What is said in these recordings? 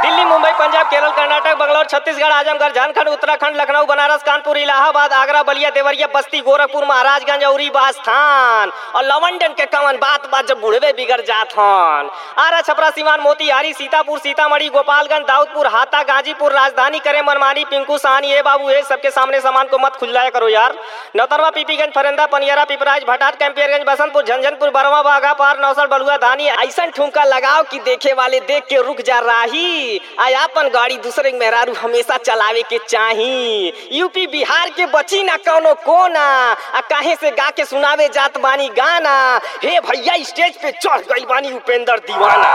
दिल्ली मुंबई पंजाब केरल कर्नाटक बंगलौर छत्तीसगढ़ आजमगढ़ झारखंड उत्तराखंड लखनऊ बनारस कानपुर इलाहाबाद आगरा बलिया देवरिया बस्ती गोरखपुर महाराजगंज और बास्थान और लवंडन के कमन बात बात जब बुढ़वे बिगड़ जात हन आरा छपरा सीमान मोतिहारी सीतापुर सीतामढ़ी गोपालगंज दाऊदपुर हाता गाजीपुर राजधानी करे मनमानी पिंकू सानी ए बाबू ए सबके सामने सामान को मत खुजलाया करो यार नौतरवा पीपीगंज फरेंदा पनियरा पिपराज भटाट कैंपियरगंज बसंतपुर झंझनपुर बरवा बागा पार नौसर बलुआ धानी ऐसा ठुमका लगाओ कि देखे वाले देख के रुक जा राही आय अपन गाड़ी दूसरे के मेहरारू हमेशा चलावे के चाही यूपी बिहार के बची ना कौनो कोना आ काहे से गा के सुनावे जात बानी गाना हे भैया स्टेज पे चढ़ गई बानी उपेंद्र दीवाना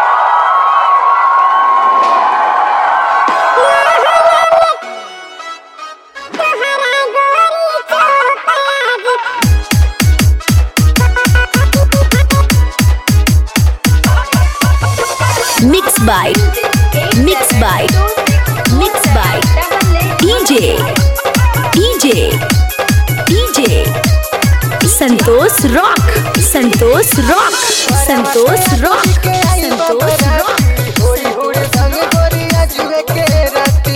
Mix by Mix by Mix by DJ DJ DJ Santosh Rock Santosh Rock Santosh Rock Santosh Rock होरी होरी संग गोरिया जुए के राती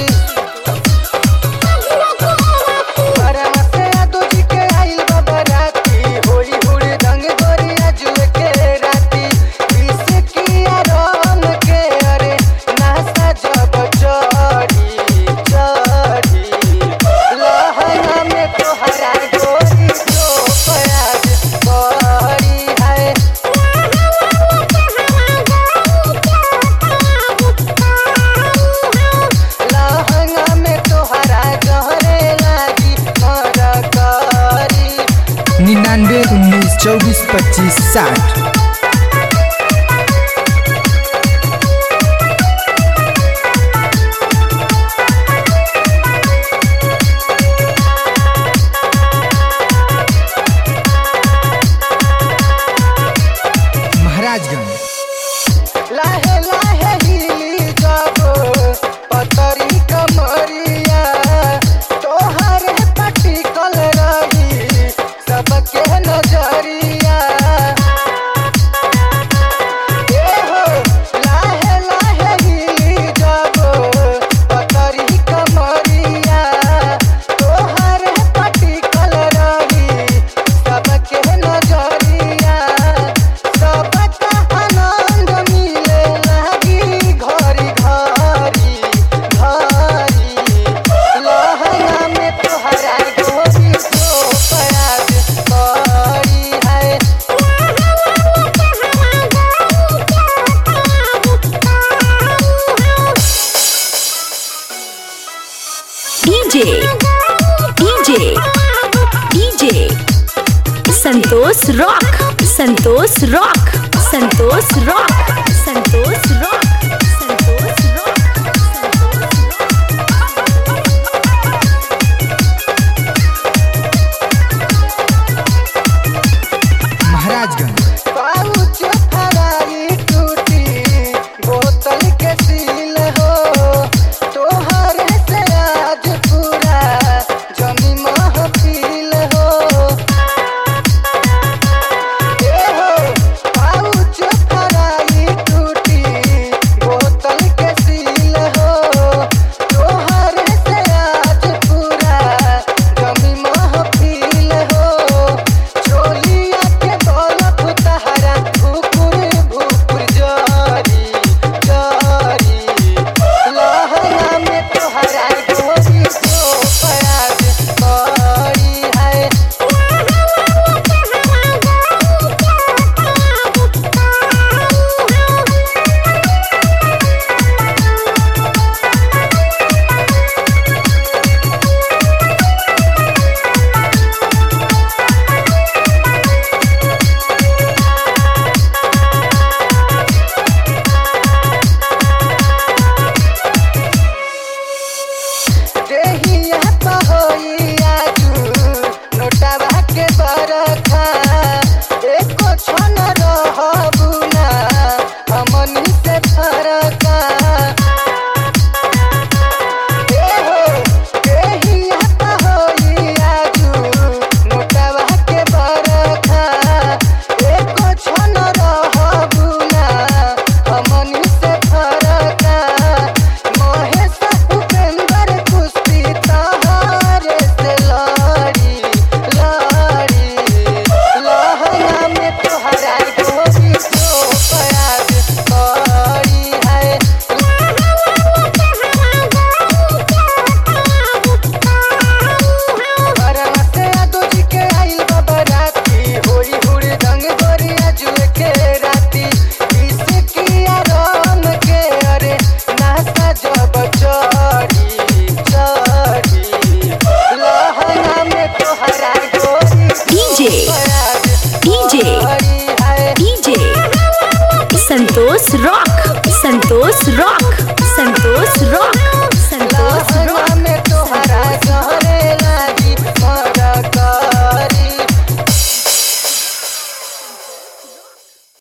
बरहा से आदो जी के आइल बा बराती होरी होरी संग गोरिया जुए के राती इसे किया राम के अरे नासा जब चढ़ी चढ़ी लहंगा में तोहरा गोरी तो प्याज बड़ी है लहंगा में तोहरा गहरे लागी मरकरी निन्यानवे उन्नीस चौबीस पच्चीस साठ महाराजगंज लाहे लाहे हिली जाबो पतरी कमरिया तोहरे पटिकल रही सबके नजरिया ए हो लाहे लाहे हिली जाबो पतरी कमरिया तोहरे पटिकल रही सबके नजरिया सबका आनंद मिले लागी घरी घरी घरी लहंगा में तोहरा गोरी तो प्याज करी है DJ DJ DJ Santosh Rock Santosh Rock Santosh Rock